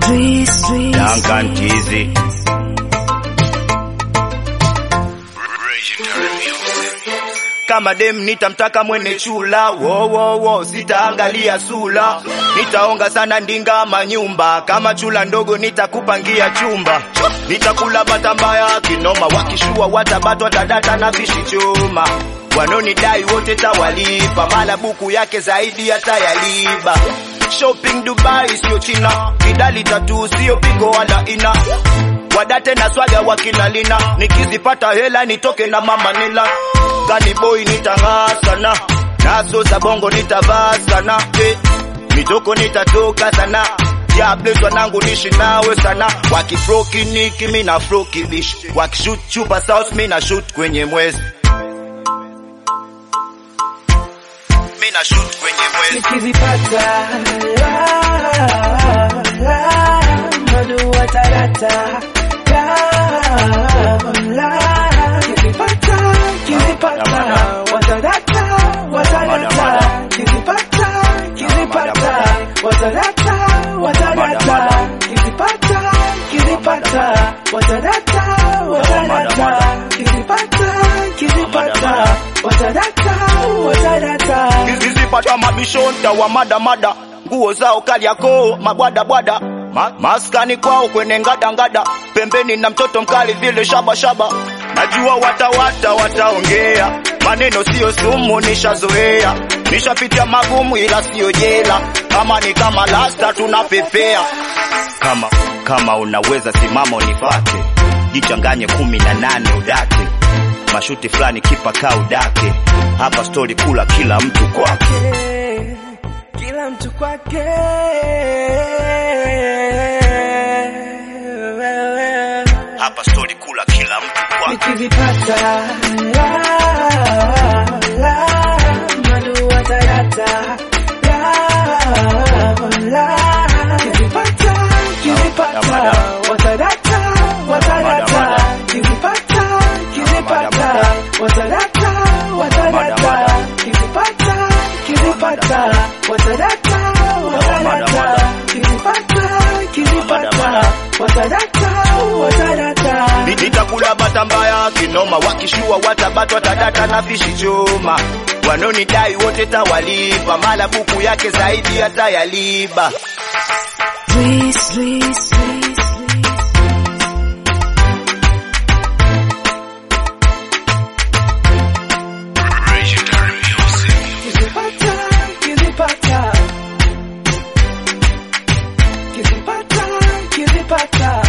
Duncan Tizi. Kama dem nitamtaka mwene chula, wo wo wo, sitaangalia sula, nitaonga sana ndinga manyumba, kama chula ndogo nitakupangia chumba, nitakula bata mbaya kinoma, wakishua watabatwa tadata na fishi choma, wanonidai wote tawalipa, mala buku yake zaidi hatayaliba. Shopping Dubai sio China, kidali tatu sio pigo wala ina wadate na swaga wakilalina, nikizipata hela nitoke na mama nila gani boy nitang'aa sana, nazo za bongo nitavaa sana eh, mitoko nitatoka sana Diables wanangu nishi nawe sana, wakifroki niki mi na froki bish, wakishoot chupa south mi na shoot kwenye mwezi mi na shoot kwenye mwezi nikizipata la, la, madu watarata la, la, kizipata kizipata watarata watarata kizipata kizipata watarata watarata kizipata kizipata watarata watarata kizipata kizipata watarata watarata zizipata mabishonta wa madamada nguo zao kaliako mabwadabwada Ma, maskani kwao kwenye ngadangada pembeni na mtoto mkali vile shabashaba najua watawata wataongea maneno siyo sumu nishazoea nishapitia magumu ila siyo jela kama ni kama lasta tunapepea kama kama unaweza simama unifate jichanganye kumi na nane udake mashuti fulani kipa kaa udake hapa stori kula kila mtu kwake kwake, kila mtu kwake. hapa stori kula kila mtu kwake Nikizipata la, la, madu watarata la, la, kizipata kizipata watarata watarata kizipata kizipata watarata watarata kizipata kizipata watarata watarata kizipata kizipata watarata watarata Ni- nitakula bata mbaya kinoma wakishua watabatwa tadata na fishi choma wanonidai wote tawalipa mala buku yake zaidi hatayaliba Kizipata, kizipata. Kizipata, kizipata.